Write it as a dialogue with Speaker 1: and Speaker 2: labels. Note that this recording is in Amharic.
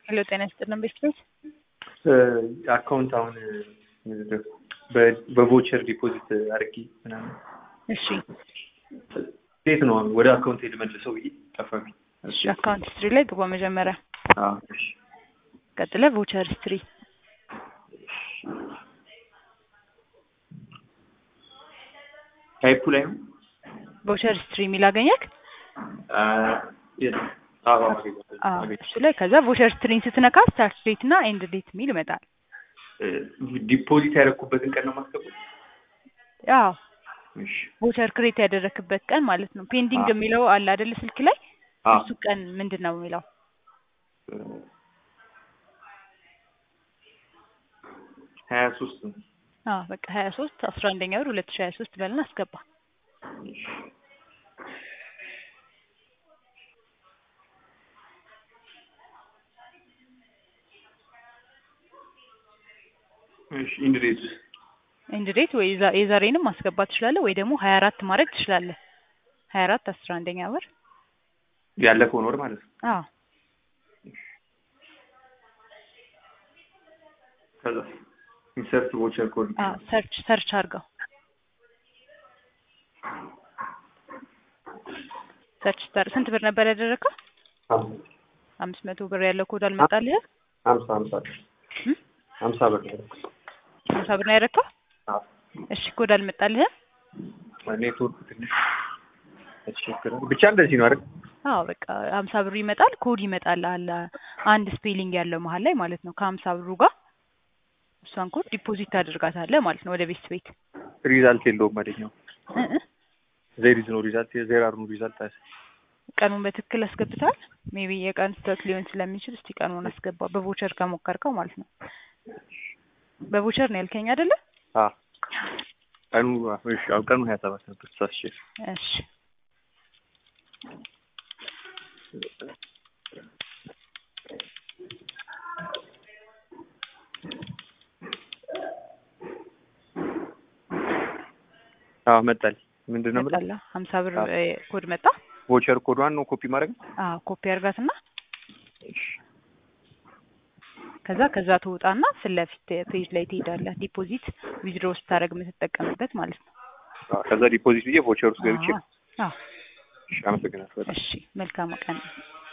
Speaker 1: ሄሎ ጤና ይስጥልን ቤተሰብ
Speaker 2: አካውንት አሁን ምንድን ነው በቮቸር ዲፖዚት አድርጊ ምናምን
Speaker 1: እሺ
Speaker 2: እንዴት ነው አሁን ወደ አካውንት ልመልሰው ብዬ ጠፋብኝ።
Speaker 1: እሺ አካውንት ሂስትሪ ላይ ግባ መጀመሪያ
Speaker 2: አዎ፣ እሺ
Speaker 1: ቀጥለ ቮቸር ሂስትሪ
Speaker 2: ታይፑ ላይ ነው
Speaker 1: ቮቸር ሂስትሪ የሚል አገኘክ
Speaker 2: አ፣ የት? አዎ፣ አገኘሁት፣
Speaker 1: አዎ
Speaker 2: አገኘሁት።
Speaker 1: እሱ ላይ ከዛ ቮቸር ሂስትሪን ስትነካ ስታርት ዴት እና ኤንድ ዴት የሚል ይመጣል
Speaker 2: እ፣ ዲፖዚት ያደረኩበትን ቀን ነው የማስገባው?
Speaker 1: አዎ
Speaker 2: እሺ
Speaker 1: ቮቸር ክሬት ያደረክበት ቀን ማለት ነው ፔንዲንግ
Speaker 2: አዎ።
Speaker 1: የሚለው አለ አይደለ ስልክ ላይ
Speaker 2: አዎ
Speaker 1: እሱ ቀን ምንድን ነው የሚለው
Speaker 2: ሀያ ሶስት ነው።
Speaker 1: አዎ በቃ ሀያ ሶስት አስራ አንደኛ ወር ሁለት ሺ ሀያ ሶስት በልና አስገባ
Speaker 2: እሺ ኢንድ ዴት
Speaker 1: ኤንድ ዴት ወይ የዛ- የዛሬንም ማስገባት ትችላለህ ወይ ደግሞ ሀያ አራት ማድረግ ትችላለህ ሀያ አራት አስራ አንደኛ ወር
Speaker 2: ያለፈውን ወር ማለት ነው።
Speaker 1: አዎ
Speaker 2: ከዛ ኢንሰርት ቮቸር ኮድ
Speaker 1: አዎ ሰርች ሰርች አድርገው ሰርች ስታር ስንት ብር ነበር ያደረግከው አምስት መቶ ብር ያለው ኮድ አልመጣልህ
Speaker 2: ሀምሳ ሀምሳ
Speaker 1: እም?
Speaker 2: ሀምሳ ብር ነው ያደረኩት።
Speaker 1: ሀምሳ ብር ነው ያደረግከው
Speaker 2: አዎ
Speaker 1: እሺ ኮድ አልመጣልህም
Speaker 2: ኔትወርክ ትንሽ ያስቸግራል። ብቻ እንደዚህ ነው አይደል?
Speaker 1: አዎ በቃ ሀምሳ ብሩ ይመጣል ኮድ ይመጣል አለ አንድ ስፔሊንግ ያለው መሀል ላይ ማለት ነው ከሀምሳ ብሩ ጋር እሷን ኮድ ዲፖዚት ታደርጋታለህ ማለት ነው ወደ ቤት ቤት
Speaker 2: ሪዛልት የለውም አለኛው።
Speaker 1: እ እ
Speaker 2: ዜር ኢዝ ኖ ሪዛልት ዜር አር ኖ ሪዛልት አለ።
Speaker 1: ቀኑን በትክክል አስገብተሃል ሜቢ የቀን ስህተት ሊሆን ስለሚችል እስቲ ቀኑን አስገባ በቮቸር ከሞከርከው ማለት ነው በቮቸር ነው ያልከኝ አይደለ
Speaker 2: አዎ ቀኑ እሺ፣ አዎ ቀኑ ሀያ ሰባት ነበር ተሳስቼ።
Speaker 1: እሺ
Speaker 2: አዎ መጣል ምንድን ነው የምልህ?
Speaker 1: መጣላ ሀምሳ ብር
Speaker 2: አዎ።
Speaker 1: እ፣ ኮድ መጣ
Speaker 2: ቮቸር ኮዷን ነው ኮፒ ማድረግ ነው?
Speaker 1: አዎ ኮፒ አድርጋትና
Speaker 2: እሺ
Speaker 1: ከዛ ከዛ ትወጣና ፊት ለፊት ፔጅ ላይ ትሄዳለህ ዲፖዚት ዊዝድሮ ስታደርግ የምትጠቀምበት ማለት ነው
Speaker 2: አዎ፣ ከዛ ዲፖዚት ብዬ ቮቸር ውስጥ ገብቼ
Speaker 1: አዎ አዎ
Speaker 2: እሺ፣ አመሰግናለሁ በጣም።
Speaker 1: እሺ መልካም ቀን